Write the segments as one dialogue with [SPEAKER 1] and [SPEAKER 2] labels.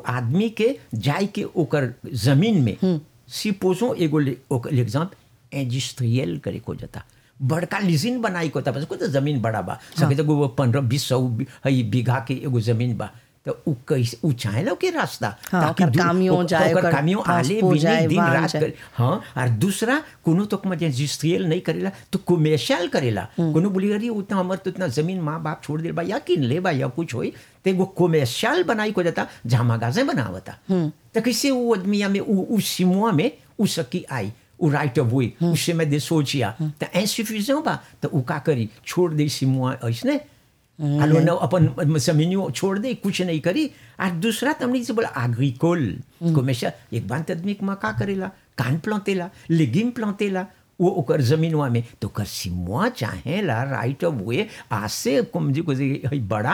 [SPEAKER 1] आदमी के जाय के ओकर जमीन में सिपोजो एगो ले- ओकर एग्जाम्पल इंडस्ट्रियल करे को जाता बड़का लिजिन बनाई को था तो जमीन बड़ा बा सके तो वो पंद्रह बीस सौ बी- हई बीघा के एगो जमीन बा तो उ कैसे उ चाहेला के रास्ता
[SPEAKER 2] हाँ,
[SPEAKER 1] ताकि
[SPEAKER 2] ओकर
[SPEAKER 1] दू-
[SPEAKER 2] कामियों
[SPEAKER 1] ओकर-
[SPEAKER 2] जाए,
[SPEAKER 1] ओकर
[SPEAKER 2] ओकर
[SPEAKER 1] कामियों आले
[SPEAKER 2] ट्रांसपो
[SPEAKER 1] बिने
[SPEAKER 2] जाए,
[SPEAKER 1] दिन
[SPEAKER 2] वाहन
[SPEAKER 1] रात
[SPEAKER 2] जाए।
[SPEAKER 1] करे हाँ और दूसरा कोनो तो मजे इंडस्ट्रियल नहीं करेला तो कमर्शियल करेला कोनो बोली अरे उतना हमर तो उतना जमीन माँ बाप छोड़ दे बा या किन ले बा या कुछ होई तो एगो कमर्शियल बनाई को जाता जहाँ मगाजे बनावता तो कैसे वो आदमिया में उ उ सिमुआ में उ सकी आई उ राइट ऑफ वे उससे मैं दे सोचिया तो इंसफिशिएंट बा तो उ का करी छोड़ दे सिमुआ ऐसने आलो न अपन जमीनियों छोड़ दे कुछ नहीं करी और दूसरा तमने से बोला एग्रीकोल को हमेशा एक बात आदमी के का करेला कान प्लांटेला लेगिम प्लांटेला वो ओकर जमीनवा में तो कर सिमुआ चाहेला राइट ऑफ वे आसे कुम जी को जे हई बड़ा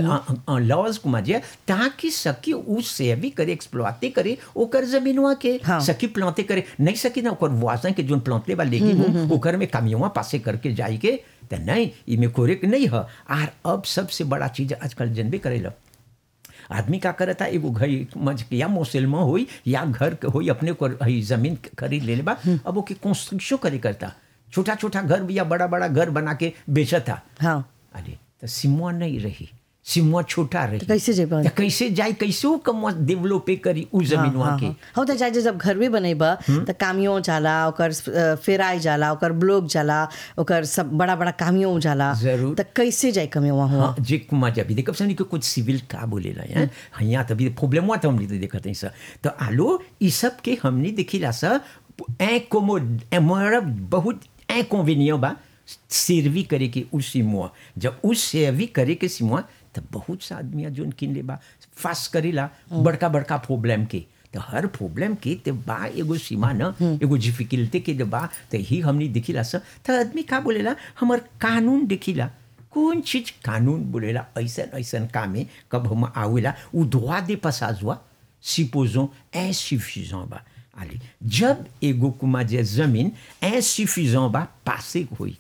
[SPEAKER 1] लॉज कुमा जे ताकि सकी उस से भी करे एक्सप्लॉटे करे ओकर जमीनवा के
[SPEAKER 2] हाँ।
[SPEAKER 1] सकी प्लांटे करे नहीं सकी ना ओकर वासन के जोन प्लांटे बा लेगिम ओकर में कामियों पासे करके जाई के तो नहीं इमे कोरेक नहीं है आर अब सबसे बड़ा चीज आजकल जनबे करेला आदमी का करता एगो घर मज या मोसेल में होई या घर के होई अपने को हई जमीन खरीद ले बा अब ओके कंस्ट्रक्शन करे करता छोटा छोटा घर या बड़ा बड़ा घर बना के बेचता
[SPEAKER 2] हाँ
[SPEAKER 1] अरे तो सिमुआ नहीं रही सिमुआ छोटा रही
[SPEAKER 2] कैसे जेबा?
[SPEAKER 1] तो कैसे जाए कैसे वो कम डेवलप करी उ जमीनवा के
[SPEAKER 2] हो त जाए जब घर भी बनेबा त कामियों जाला ओकर अ, फेराई जाला ओकर ब्लॉक जाला ओकर सब बड़ा बड़ा कामियों जाला
[SPEAKER 1] जरूर।
[SPEAKER 2] त कैसे जाए कमियों हुआ
[SPEAKER 1] हाँ जे कुमा जब देखब सनी के कुछ सिविल का बोलेला हैं यहाँ तभी प्रॉब्लम हुआ था हमने तो देखा था सर तो आलो ई सब के हमने देखिला सर इनकोमोड हमारा बहुत इनकन्वीनियंट बा सर्वी करे के उसी मुआ जब उस सर्वी करे के सिमुआ तो बहुत सा आदमी जोन किन ले बा फास करेला बड़का बड़का प्रॉब्लम के तो हर प्रॉब्लम के ते बा एगो सीमा न एगो डिफिकल्टी के बा तो ही हमने देखिला सर तो आदमी का बोलेला हमर कानून देखिला कौन चीज कानून बोलेला ऐसन ऐसन काम है कब हम आवेला उ droit दे passage supposons insuffisant बा allez जब एगो कुमा जे जमीन insuffisant बा पासे होई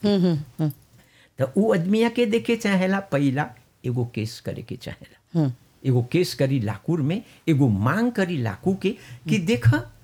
[SPEAKER 1] तो उ आदमिया के देखे चाहेला पहला एगो केस करे के चाहेला एगो केस करी लाकूर में एगो मांग करी लाकू के कि देख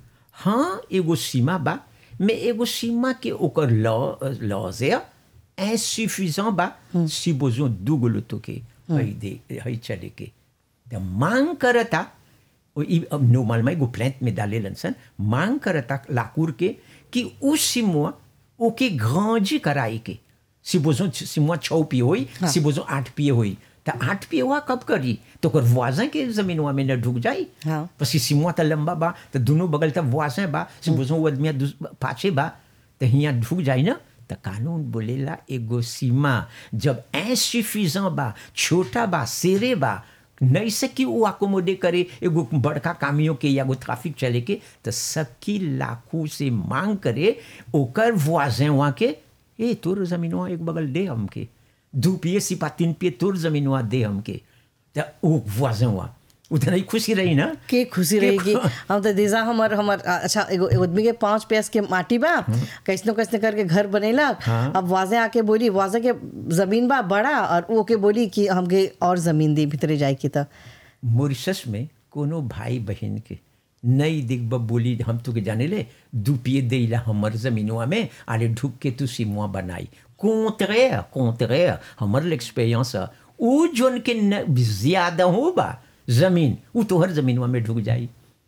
[SPEAKER 1] हाँ एगो सीमा बा में एगो सीमा के ओकर लॉ लॉज है insuffisant बा si besoin दूगो लोतो के हई दे हई चले के तो मांग करता ओ ई अब नॉर्मल में एगो प्लांट में डाले लनसन मांग करता लाकूर के कि उस सिमुआ ओके ग्रांजी कराई के si besoin सिमुआ छौ पिए होई si besoin आठ पिए होई तो आठ पिए हुआ कब करी तो ओकर वाजा के जमीनवा में न ढुक जाई
[SPEAKER 2] हाँ।
[SPEAKER 1] पसी सिमुआ त लंबा बा तो दोनों बगल तक वाजा बा si besoin वो आदमी दूस- पाछे बा तो हियाँ ढुक जाई ना तो कानून बोलेला एगो सीमा जब इंसफिशिएंट बा छोटा बा सेरे बा नहीं सकी वो अकोमोडे करे एगो बड़का कामियों के या एगो ट्रैफिक चले के तो सकी लाखों से मांग करे ओकर वाजें वहाँ के ए तोर जमीनवा एक बगल दे हमके दू पिए सिपा तीन पिए तोर जमीनवा दे हमके तो वो वाजें वहाँ उतना ही खुशी रही ना
[SPEAKER 2] के खुशी
[SPEAKER 1] के-
[SPEAKER 2] रहेगी हम तो देजा हमर हमर अ, अच्छा एगो एगो आदमी के पांच पैस के माटी बा कैसनो कैसने करके घर बनेलक
[SPEAKER 1] हाँ।
[SPEAKER 2] अब वाजे आके बोली वाजे के जमीन बा बड़ा और वो के बोली कि हमके और जमीन दी भीतरे जाए की त
[SPEAKER 1] मॉरिशस में कोनो भाई बहन के नई दिग्ब बोली हम तो के जाने ले दू पिए देला हमर जमीनवा में आले ढुक के तू सिमुआ बनाई कोंतरे कोंतरे हमर एक्सपीरियंस उ जोन के न, ज्यादा हो बा जमीन उ तोहर जमीनवा में ढुक जाई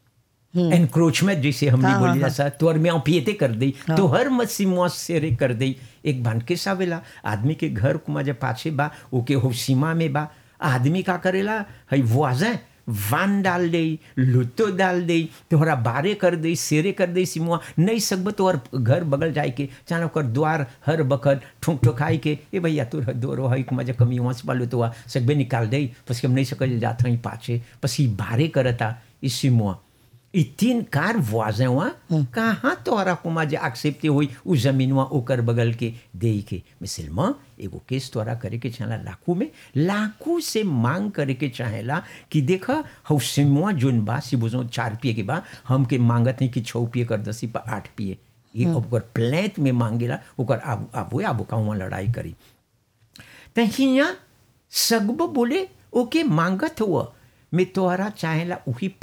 [SPEAKER 1] एनक्रोचमेंट जैसे हमने
[SPEAKER 2] हाँ,
[SPEAKER 1] बोली
[SPEAKER 2] हाँ,
[SPEAKER 1] सा तोर में पियते कर दी तो हर मसीमुआ सेरे कर दी एक बान के सावेला आदमी के घर कुमा जब पाछे बा ओके हो सीमा में बा आदमी का करेला हई वाजे वान डाल दे लुतो डाल दे तोहरा बारे कर दे सेरे कर दे सिमुआ नहीं सकब तोहर घर बगल जाए के चाहे ओकर द्वार हर बखत ठुक ठुकाई के ए भैया तोर दोरो हई कुमा जब कमी वहाँ से पालो तो सकबे निकाल दे पसी हम नहीं सकल जात हई पाछे पसी बारे करता इस सिमुआ ई तीन कार वाजें वहाँ कहाँ तोहरा कुमा जे एक्सेप्टे हुई उ जमीनवा ओकर बगल के दे के मिसल में एगो केस तोहरा करे के चाहेला लाखों में लाखों से मांग करे के चाहेला कि देख हौ सिमुआ जोन बा सी बुझो चार पिए के बा हमके मांगत नहीं कि छौ पिए कर दसी पर आठ पिए ये ओकर प्लेट में मांगेला ओकर आबू आबू आबू कहूँ लड़ाई करी त हियाँ सगब बोले ओके मांगत हुआ मैं तोहरा चाहेला उही